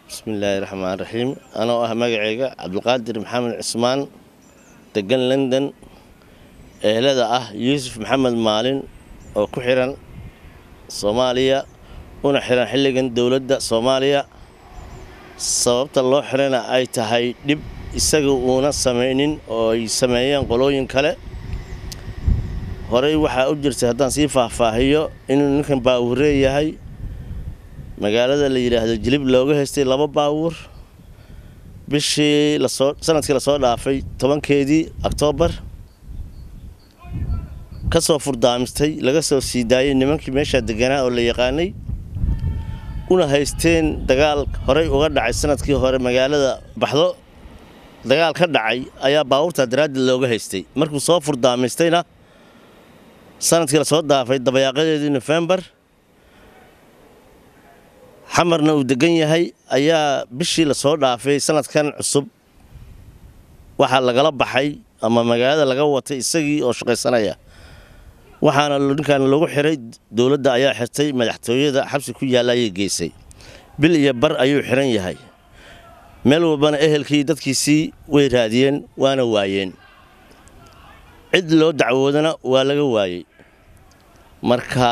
bismillaahi raxmaan raxiim anoo ah magacayga cabdulqaadir maxamed cismaan degan london ehelada ah yuusuf maxamed maalin oo ku xiran soomaaliya una xiran xilligan dowladda soomaaliya sababta loo xirana ay tahay dhib isaga uuna samaynin oo ay sameeyeen qolooyin kale horey waxaa u jirtay haddaan sii faahfaahiyo inuu ninkan baawuree yahay magaalada la yidhaahdo jilib looga haystay laba baawur bishii lasoo sanadkii lasoo dhaafay tobankeedii oktoobar ka soo furdaamistay laga soo sii daayay nimankii meeshaa deganaa oo la yaqaanay una haysteen dagaal horey uga dhacay sanadkii hore magaalada baxdo dagaal ka dhacay ayaa baawurtaa daraaddeed looga haystay markuu soo furdaamistayna sanadkii lasoo dhaafay dabayaaqadeedii nofembar xamarna uu degan yahay ayaa bishii lasoo dhaafay sanadkan cusub waxaa lagala baxay ama magaalada laga watay isagii oo shaqaysanaya waxaana ninkan lagu xiray dowladda ayaa xirtay madaxtooyada xabsi ku yaalla ayay geysay bil iyo bar ayuu xiran yahay meel walbana ehelkii dadkiisii way raadiyeen waana waayeen cid loo dacwoodana waa laga waayey marka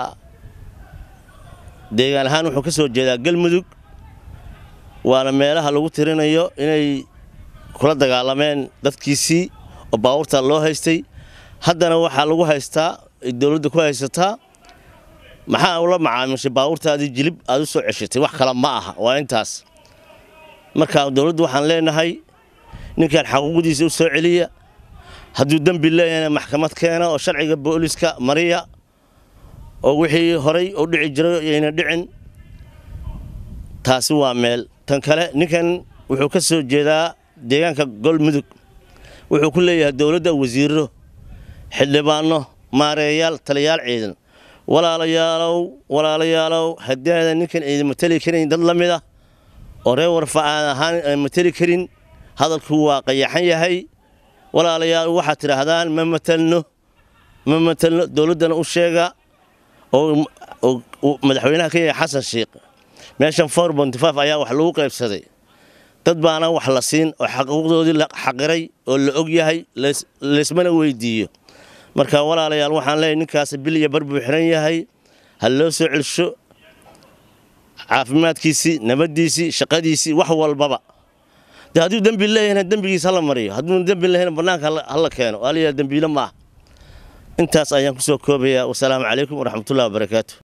deegaan ahaan wuxuu ka soo jeedaa galmudug waana meelaha lagu tirinayo inay kula dagaalameen dadkiisii oo baawurtaa loo haystay haddana waxaa lagu haystaa dowladda ku haysataa maxaa ula macaamishay baawurtaadii jilib aad u soo ceshatay wax kale ma aha waa intaas marka dowladdu waxaan leenahay ninkan xaquuqdiisa u soo celiya hadduu dembi leeyahayna maxkamad keena oo sharciga booliska mariya oo wixii horay u dhici jiray yayna dhicin taasi waa meel tan kale ninkan wuxuu ka soo jeedaa deegaanka golmudug wuxuu ku leeyahay dowladda wasiiro xildhibaano maareeyaal taliyaal ciidan walaalayaalow walaalayaalow haddii aadan ninkan idin mateli karin dad la mid ah oo reer warfa aan ahaan aan mateli karin hadalku waa qayaxan yahay walaalayaal waxaad tidhaahdaan ma matelno ma matelno dowladdana u sheega oo madaxweynaha ka yahay xasan sheikh meeshan for bontifaaf ayaa wax lagu qaybsaday dad baana wax la siin oo xaquuqdoodii la xaqiray oo la og yahay laysmana weydiiyo marka walaalayaal waxaan leeyahy ninkaasi bil iyo bar buu xiran yahay ha loo soo celsho caafimaadkiisii nabaddiisii shaqadiisii wax walbaba de hadduu dembi leeyahayna dembigiisa hala mariyo hadduuna dembi lehayna bannaanka hala keeno waa layaha dembiile ma ah intaas ayaan ku soo koobayaa wasalaamu calaykum waraxmatullahi wabarakaatu